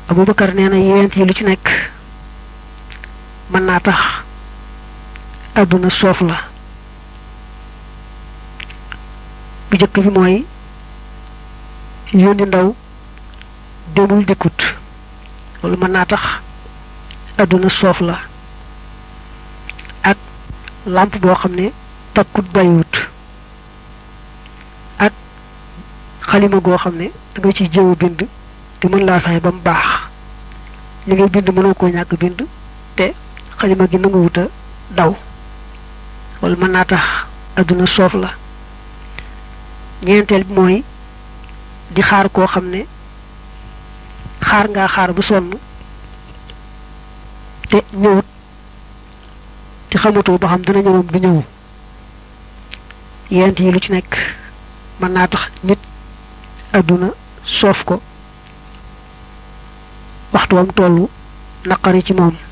Abubakar nee na yent yi lu ci nekk mën naa tax àdduna soof la bu jëkk bi mooy yónni ndaw demul dikkut loolu mën naa tax àdduna soof la ak làmp boo xam ne takkut bàyyiwut ak xalima goo xam ne da nga ciy jëw bind te mën laa fexe ba mu baax li ngay bind mënoo koo ñàkk bind te xalima gi nangu wuta daw loolu mën naa tax àdduna soof la ñeenteel bi mooy di xaar koo xam ne xaar ngaa xaar bu sonn te ñëwut te xamatoo ba xam dana ñëwam du ñëw yent yi lu ci nekk mën naa tax nit àdduna soof ko waxtu wam tollu naqari ci moom